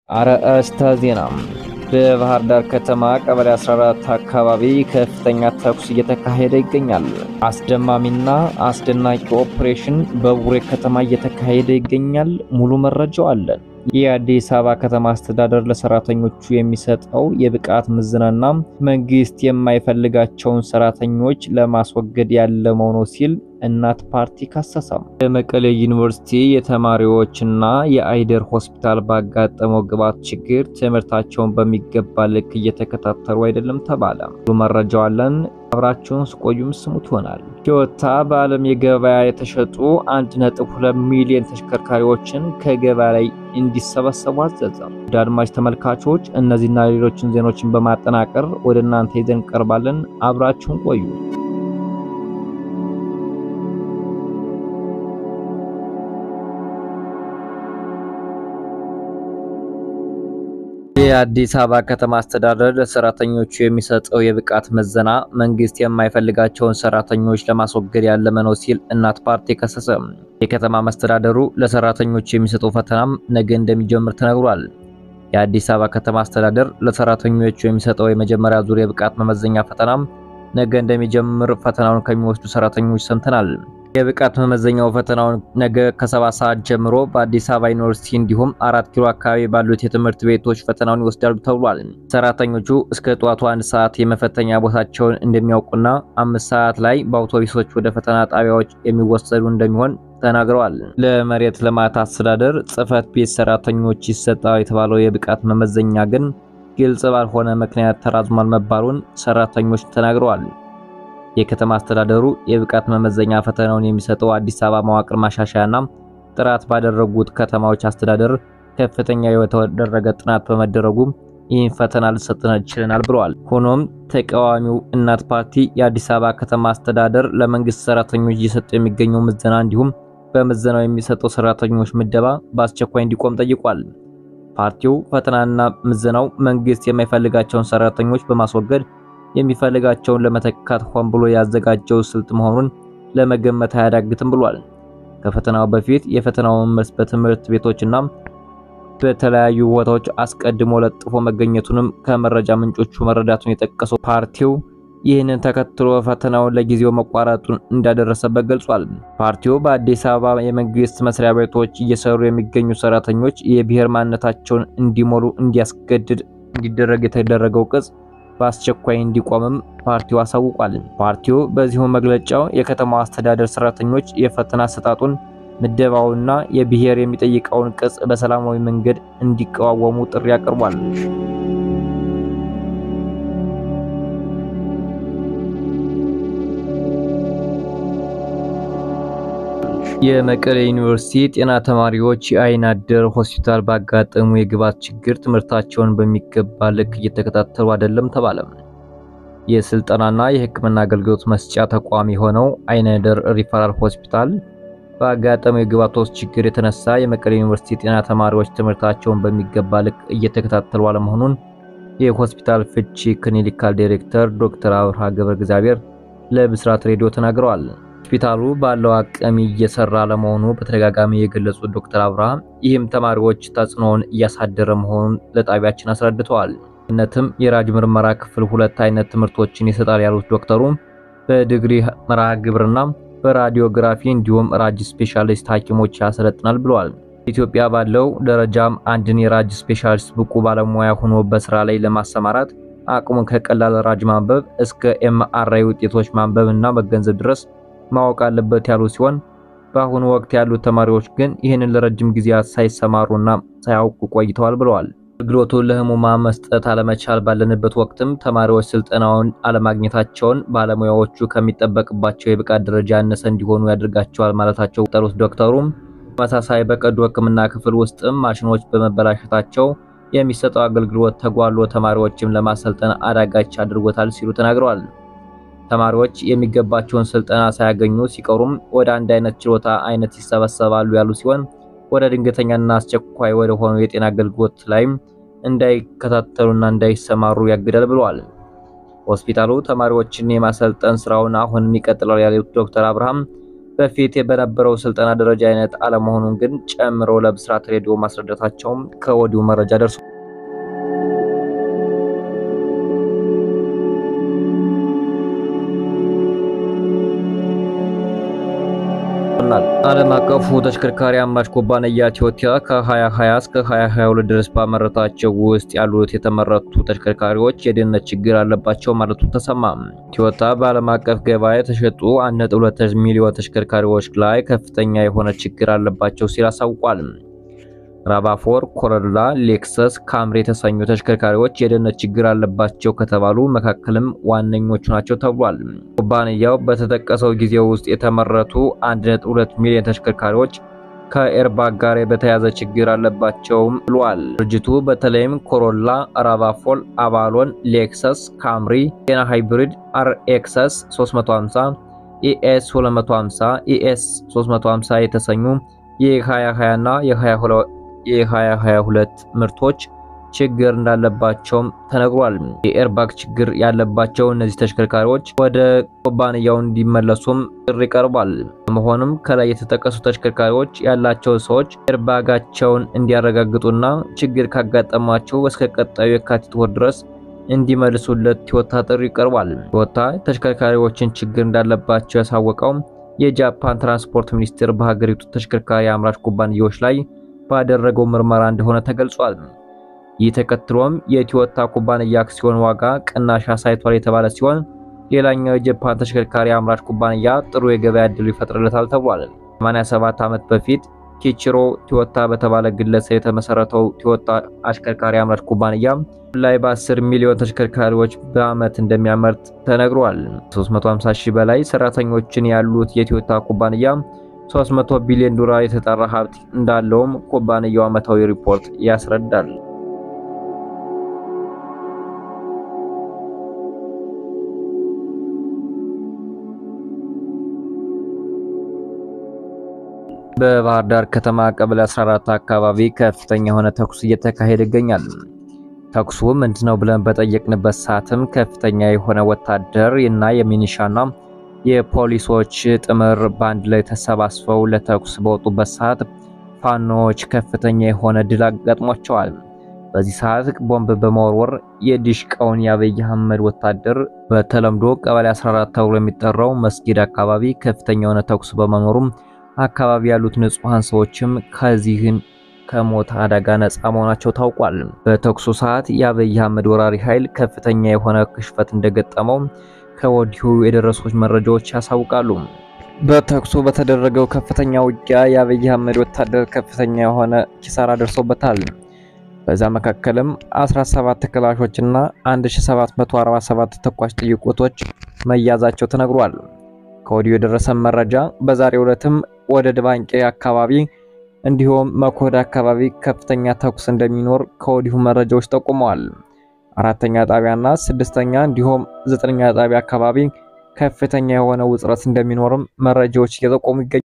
አርዕስተ ዜና። በባህር ዳር ከተማ ቀበሌ 14 አካባቢ ከፍተኛ ተኩስ እየተካሄደ ይገኛል። አስደማሚና አስደናቂ ኦፕሬሽን በቡሬ ከተማ እየተካሄደ ይገኛል። ሙሉ መረጃው አለን። የአዲስ አበባ ከተማ አስተዳደር ለሰራተኞቹ የሚሰጠው የብቃት ምዘናና መንግስት የማይፈልጋቸውን ሰራተኞች ለማስወገድ ያለመው ነው ሲል እናት ፓርቲ ካሰሰም። የመቀሌ ዩኒቨርሲቲ የተማሪዎችና የአይደር ሆስፒታል ባጋጠመው ግብዓት ችግር ትምህርታቸውን በሚገባ ልክ እየተከታተሉ አይደለም ተባለ። ሁሉ መረጃው አለን። አብራችሁን ስቆዩም ስሙት ይሆናል። ቶዮታ በዓለም የገበያ የተሸጡ 1.2 ሚሊዮን ተሽከርካሪዎችን ከገበያ ላይ እንዲሰበሰቡ አዘዘ። ወደ አድማጭ ተመልካቾች እነዚህና ሌሎችን ዜናዎችን በማጠናቀር ወደ እናንተ ይዘን ቀርባለን። አብራችሁን ቆዩ። የአዲስ አበባ ከተማ አስተዳደር ለሰራተኞቹ የሚሰጠው የብቃት ምዘና መንግስት የማይፈልጋቸውን ሰራተኞች ለማስወገድ ያለመ ነው ሲል እናት ፓርቲ ከሰሰ። የከተማ መስተዳደሩ ለሰራተኞቹ የሚሰጠው ፈተናም ነገ እንደሚጀምር ተነግሯል። የአዲስ አበባ ከተማ አስተዳደር ለሰራተኞቹ የሚሰጠው የመጀመሪያ ዙር የብቃት መመዘኛ ፈተናም ነገ እንደሚጀምር ፈተናውን ከሚወስዱ ሰራተኞች ሰምተናል። የብቃት መመዘኛው ፈተናውን ነገ ከሰባት ሰዓት ጀምሮ በአዲስ አበባ ዩኒቨርሲቲ እንዲሁም አራት ኪሎ አካባቢ ባሉት የትምህርት ቤቶች ፈተናውን ይወስዳሉ ተብሏል። ሰራተኞቹ እስከ ጠዋቱ አንድ ሰዓት የመፈተኛ ቦታቸውን እንደሚያውቁና አምስት ሰዓት ላይ በአውቶቡሶች ወደ ፈተና ጣቢያዎች የሚወሰዱ እንደሚሆን ተናግረዋል። ለመሬት ልማት አስተዳደር ጽህፈት ቤት ሰራተኞች ይሰጣል የተባለው የብቃት መመዘኛ ግን ግልጽ ባልሆነ ምክንያት ተራዝሟል መባሉን ሰራተኞች ተናግረዋል። የከተማ አስተዳደሩ የብቃት መመዘኛ ፈተናውን የሚሰጠው አዲስ አበባ መዋቅር ማሻሻያና ጥራት ባደረጉት ከተማዎች አስተዳደር ከፍተኛ የተደረገ ጥናት በመደረጉ ይህን ፈተና ልሰጥን ችለናል ብለዋል። ሆኖም ተቃዋሚው እናት ፓርቲ የአዲስ አበባ ከተማ አስተዳደር ለመንግስት ሰራተኞች እየሰጠ የሚገኘው ምዘና እንዲሁም በምዘናው የሚሰጠው ሰራተኞች ምደባ በአስቸኳይ እንዲቆም ጠይቋል። ፓርቲው ፈተናና ምዘናው መንግስት የማይፈልጋቸውን ሰራተኞች በማስወገድ የሚፈልጋቸውን ለመተካት ሆን ብሎ ያዘጋጀው ስልት መሆኑን ለመገመት አያዳግትም ብሏል። ከፈተናው በፊት የፈተናውን መልስ በትምህርት ቤቶችና በተለያዩ ቦታዎች አስቀድሞ ለጥፎ መገኘቱንም ከመረጃ ምንጮቹ መረዳቱን የጠቀሰው ፓርቲው ይህንን ተከትሎ ፈተናውን ለጊዜው መቋረጡን እንዳደረሰበት ገልጿል። ፓርቲው በአዲስ አበባ የመንግስት መስሪያ ቤቶች እየሰሩ የሚገኙ ሰራተኞች የብሔር ማንነታቸውን እንዲሞሉ እንዲያስገድድ እንዲደረግ የተደረገው ቅጽ በአስቸኳይ እንዲቆምም ፓርቲው አሳውቋል። ፓርቲው በዚሁ መግለጫው የከተማው አስተዳደር ሰራተኞች የፈተና አሰጣጡን ምደባውና የብሔር የሚጠይቀውን ቅጽ በሰላማዊ መንገድ እንዲቃወሙ ጥሪ አቅርቧል። የመቀሌ ዩኒቨርሲቲ ጤና ተማሪዎች የአይን አደር ሆስፒታል ባጋጠሙ የግብዓት ችግር ትምህርታቸውን በሚገባ ልክ እየተከታተሉ አይደለም ተባለ። የስልጠናና የሕክምና አገልግሎት መስጫ ተቋም የሆነው አይን አደር ሪፈራል ሆስፒታል ባጋጠመው የግብዓቶች ችግር የተነሳ የመቀሌ ዩኒቨርሲቲ ጤና ተማሪዎች ትምህርታቸውን በሚገባ ልክ እየተከታተሉ አለመሆኑን የሆስፒታል ፍቺ ክሊኒካል ዳይሬክተር ዶክተር አብርሃ ገብረ እግዚአብሔር ለብስራት ሬዲዮ ተናግረዋል። ሆስፒታሉ ባለው አቅም እየሰራ ለመሆኑ በተደጋጋሚ የገለጹት ዶክተር አብርሃም ይህም ተማሪዎች ተጽዕኖውን እያሳደረ መሆኑን ለጣቢያችን አስረድተዋል። እነትም የራጅ ምርመራ ክፍል ሁለት አይነት ትምህርቶችን ይሰጣል ያሉት ዶክተሩ በዲግሪ መርሃ ግብርና በራዲዮግራፊ እንዲሁም ራጅ ስፔሻሊስት ሐኪሞች ያሰለጥናል ብለዋል። ኢትዮጵያ ባለው ደረጃም አንድን የራጅ ስፔሻሊስት ብቁ ባለሙያ ሆኖ በስራ ላይ ለማሰማራት አቅሙን ከቀላል ራጅ ማንበብ እስከ ኤምአርአይ ውጤቶች ማንበብ እና መገንዘብ ድረስ ማወቅ አለበት ያሉ ሲሆን በአሁኑ ወቅት ያሉት ተማሪዎች ግን ይህንን ለረጅም ጊዜያት ሳይሰማሩና ሳያውቁ ቆይተዋል ብለዋል። አገልግሎቱን ለህሙማን መስጠት አለመቻል ባለንበት ወቅትም ተማሪዎች ስልጠናውን አለማግኘታቸውን ባለሙያዎቹ ከሚጠበቅባቸው የብቃት ደረጃ ያነሰ እንዲሆኑ ያደርጋቸዋል ማለታቸው ጠሩት ዶክተሩም ተመሳሳይ በቀዶ ሕክምና ክፍል ውስጥም ማሽኖች በመበላሸታቸው የሚሰጠው አገልግሎት ተጓሎ ተማሪዎችም ለማሰልጠን አዳጋች አድርጎታል ሲሉ ተናግረዋል። ተማሪዎች የሚገባቸውን ስልጠና ሳያገኙ ሲቀሩም ወደ አንድ አይነት ችሎታ አይነት ይሰበሰባሉ ያሉ ሲሆን ወደ ድንገተኛና አስቸኳይ ወደ ሆኑ የጤና አገልግሎት ላይም እንዳይከታተሉና እንዳይሰማሩ ያግዳል ብለዋል። ሆስፒታሉ ተማሪዎችን የማሰልጠን ስራውን አሁንም ይቀጥላል ያሉት ዶክተር አብርሃም በፊት በነበረው ስልጠና ደረጃ አይነት አለመሆኑን ግን ጨምረው ለብስራት ሬዲዮ ማስረዳታቸውም ከወዲሁ መረጃ ደርሶ ዓለም አቀፉ ተሽከርካሪ አምራች ኩባንያ ቶዮታ ከ2020 እስከ 2022 ድረስ ባመረታቸው ውስጥ ያሉት የተመረቱ ተሽከርካሪዎች የደህንነት ችግር አለባቸው ማለቱ ተሰማ። ቶዮታ በዓለም አቀፍ ገበያ የተሸጡ 1.2 ሚሊዮን ተሽከርካሪዎች ላይ ከፍተኛ የሆነ ችግር አለባቸው ሲል አሳውቋል። ራቫፎር፣ ኮሮላ፣ ሌክሰስ፣ ካምሪ የተሰኙ ተሽከርካሪዎች የደህንነት ችግር አለባቸው ከተባሉ መካከልም ዋነኞቹ ናቸው ተብሏል። ኩባንያው በተጠቀሰው ጊዜ ውስጥ የተመረቱ 1.2 ሚሊዮን ተሽከርካሪዎች ከኤርባግ ጋር በተያያዘ ችግር አለባቸውም ብሏል። ድርጅቱ በተለይም ኮሮላ፣ ራቫፎል፣ አቫሎን፣ ሌክሰስ፣ ካምሪ፣ ቴና ሃይብሪድ፣ አርኤክሰስ 350፣ ኢኤስ 250፣ ኢኤስ 350 የተሰኙ የ2020 እና የ2022 ምርቶች ችግር እንዳለባቸውም ተነግሯል። የኤርባግ ችግር ያለባቸው እነዚህ ተሽከርካሪዎች ወደ ኩባንያው እንዲመለሱም ጥሪ ቀርቧል። በመሆኑም ከላይ የተጠቀሱ ተሽከርካሪዎች ያላቸው ሰዎች ኤርባጋቸውን እንዲያረጋግጡና ችግር ካጋጠማቸው እስከ ቀጣዩ የካቲት ወር ድረስ እንዲመልሱለት ቶዮታ ጥሪ ቀርቧል። ቶዮታ ተሽከርካሪዎችን ችግር እንዳለባቸው ያሳወቀው የጃፓን ትራንስፖርት ሚኒስቴር በሀገሪቱ ተሽከርካሪ አምራች ኩባንያዎች ላይ ባደረገው ምርመራ እንደሆነ ተገልጿል። ይህ ተከትሎም የቶዮታ ኩባንያ አክሲዮን ዋጋ ቅናሽ አሳይቷል የተባለ ሲሆን ሌላኛው የጃፓን ተሽከርካሪ አምራች ኩባንያ ጥሩ የገበያ ዕድል ይፈጥርለታል ተብሏል። 87 ዓመት በፊት ኪችሮ ቶዮታ በተባለ ግለሰብ የተመሰረተው ቶዮታ አሽከርካሪ አምራች ኩባንያ ላይ በ10 ሚሊዮን ተሽከርካሪዎች በዓመት እንደሚያመርት ተነግሯል። 350 ሺህ በላይ ሰራተኞችን ያሉት የቶዮታ ኩባንያ 300 ቢሊዮን ዶላር የተጣራ ሀብት እንዳለውም ኩባንያው ዓመታዊ ሪፖርት ያስረዳል። በባህር ዳር ከተማ ቀበሌ 14 አካባቢ ከፍተኛ የሆነ ተኩስ እየተካሄደ ይገኛል። ተኩሱ ምንድነው ብለን በጠየቅንበት ሰዓትም ከፍተኛ የሆነ ወታደር እና የሚኒሻና የፖሊሶች ጥምር ባንድ ላይ ተሰባስበው ለተኩስ በወጡበት ሰዓት ፋኖዎች ከፍተኛ የሆነ ድል አጋጥሟቸዋል። በዚህ ሰዓት ቦምብ በመወርወር የዲሽቃውን የአብይ አህመድ ወታደር በተለምዶ ቀበሌ 14 ተብሎ የሚጠራው መስጊድ አካባቢ ከፍተኛ የሆነ ተኩስ በመኖሩም አካባቢ ያሉት ንጹሃን ሰዎችም ከዚህን ከሞት አደጋ ነፃ መሆናቸው ታውቋል። በተኩሱ ሰዓት የአብይ አህመድ ወራሪ ኃይል ከፍተኛ የሆነ ክሽፈት እንደገጠመው ከወዲሁ የደረሱት መረጃዎች ያሳውቃሉ። በተኩሱ በተደረገው ከፍተኛ ውጊያ የአብይ አህመድ ወታደር ከፍተኛ የሆነ ኪሳራ ደርሶበታል። በዛ መካከልም 17 ክላሾችና 1747 ተኳሽ ጥይቆቶች መያዛቸው ተነግሯል። ከወዲሁ የደረሰ መረጃ በዛሬው ዕለትም ወደ ድባንቄ አካባቢ እንዲሁም መኮድ አካባቢ ከፍተኛ ተኩስ እንደሚኖር ከወዲሁ መረጃዎች ጠቁመዋል። አራተኛ ጣቢያና ስድስተኛ እንዲሁም ዘጠነኛ ጣቢያ አካባቢ ከፍተኛ የሆነ ውጥረት እንደሚኖርም መረጃዎች እየጠቆሙ ይገኛሉ።